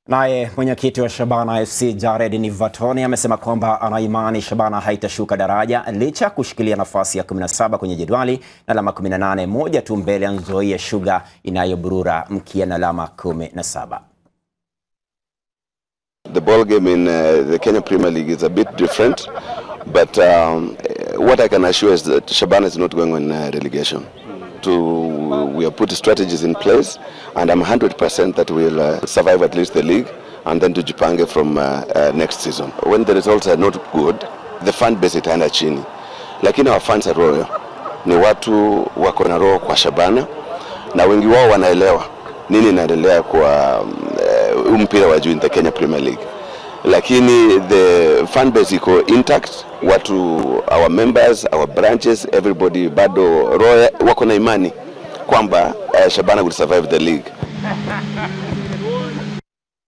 Naye mwenyekiti wa Shabana FC Jared Nivatoni amesema kwamba ana imani Shabana haitashuka daraja licha ya kushikilia nafasi ya 17 kwenye jedwali na alama 18, moja tu mbele ya Nzoia Sugar inayoburura mkia na alama 17. The ball game in uh, the Kenya Premier League is a bit different, but um, what I can assure is that Shabana is not going on uh, relegation. To, we have put strategies in place, and I'm 100% that we'll uh, survive at least the league, and then to Jipange from uh, uh, next season. When the results are not good, the fan base itaenda chini, lakini our fans are royal, ni watu wako na roho kwa Shabana, na wengi wao wanaelewa nini inaendelea kwa huu uh, mpira wa juu in the Kenya Premier League, lakini the fan base iko intact, watu our members our branches everybody bado roho wako na imani kwamba uh, Shabana will survive the league.